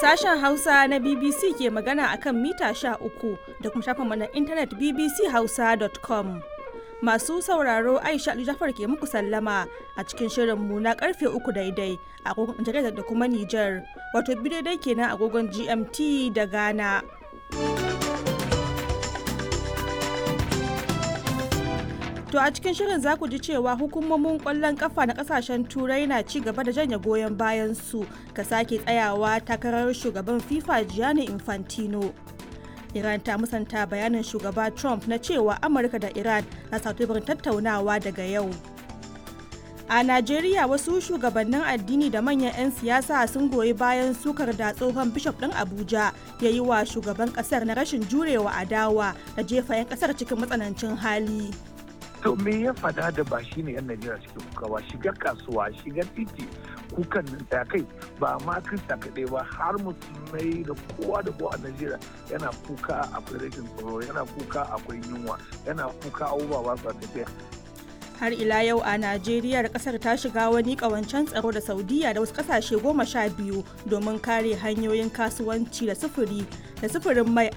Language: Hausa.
Sashen Hausa na BBC ke magana akan mita uku da kuma shafinmu na intanet bbchausa.com. Masu sauraro Aisha Ali Jafar ke muku sallama a cikin shirinmu na karfe uku daidai a agogon Nijar da kuma Nijar, wato biyu daidai kenan agogon GMT da Ghana. To a cikin shirin za ku ji cewa hukumomin kwallon kafa na kasashen turai na ci gaba da janye goyon bayan su ka sake tsayawa takarar shugaban FIFA Gianni Infantino. Iran ta musanta bayanin shugaba Trump na cewa Amurka da Iran na satubarin tattaunawa daga yau. A Najeriya wasu shugabannin addini da manyan 'yan siyasa sun goyi bayan sukar da tsohon bishop ɗin Abuja ya yi wa shugaban ƙasar na rashin jurewa adawa da jefa 'yan ƙasar cikin matsanancin hali. to me ya fada da ba shi ne yan najeriya suke kuka ba shiga kasuwa shiga titi kukan nan ta kai ba ma krista kaɗai ba har musulmai da kowa da kowa a najeriya yana kuka akwai rashin tsaro yana kuka akwai yunwa yana kuka abubuwa ba su tafiya har ila yau a najeriya kasar ta shiga wani kawancen tsaro da saudiya da wasu kasashe goma sha biyu domin kare hanyoyin kasuwanci da sufuri da sufurin mai